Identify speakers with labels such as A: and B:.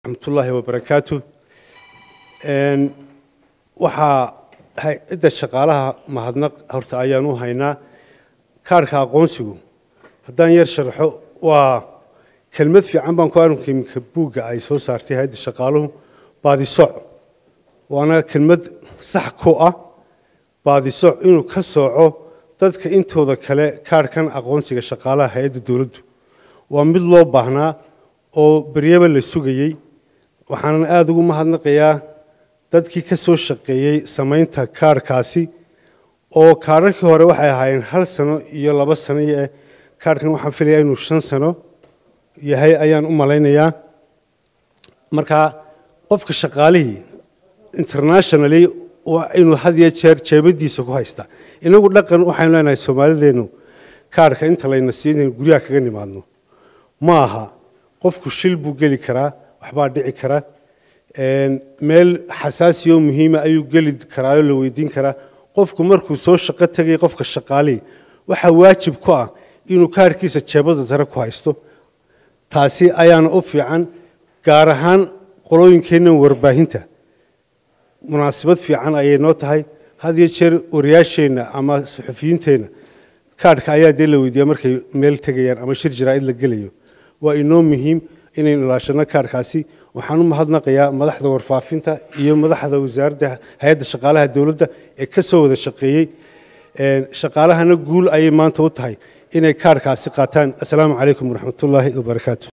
A: raxmatullaahi wabarakaatu waxaa hay-adda shaqaalaha mahadnaq horta ayaan u haynaa kaarhka aqoonsigu haddaan yar sharxo waa kelmad fiican baan ku arunka iminka buugga ay soo saartay hay-adda shaqaaluhu baadisoc waana kelmad sax ku ah baadisoc inuu ka sooco dadka intooda kale kaarhkan aqoonsiga shaqaalaha hay-adda dowladdu waa mid loo baahnaa oo beryaba la sugayey waxaanan aada ugu mahadnaqayaa dadkii ka soo shaqeeyey samaynta kaarhkaasi oo kaarharkii hore waxay ahaayeen hal sano iyo laba sano iyo kaarhkan waxaan filayaa inuu shan sano yahay ayaan u malaynayaa markaa qofka shaqaalihii internationally waa inuu had iyo jeer jeebadiisa ku haystaa inagu dhaqan waxaynu leenahay soomaalideennu kaarhka inta layna siinayn guryaha kaga nimaadno ma aha qofku shil buu geli karaa waxbaa dhici kara meel xasaasi oo muhiima ayuu geli karaa oo la weydiin karaa qofku markuu soo shaqo tegay qofka shaqaalihii waxaa waajib ku ah inuu kaarkiisa jeebada sare ku haysto taasi ayaana u fiican gaar ahaan qolooyinkeennan warbaahinta munaasabad fiican ayay noo tahay had iyo jeer wariyaasheenna ama suxufiyiinteenna kaarhka ayaa dee la weydiiyaa markay meel tegayaan ama shir jaraa'id la gelayo waa inoo muhiim inaynu ilaashano kaarhkaasi waxaan u mahadnaqayaa madaxda warfaafinta iyo madaxda wasaaradda hay-adda shaqaalaha dowladda ee ka soo wada shaqeeyey shaqaalahana guul ayay maanta u tahay inay kaarhkaasi qaataan assalaamu calaykum waraxmatullaahi wabarakaatu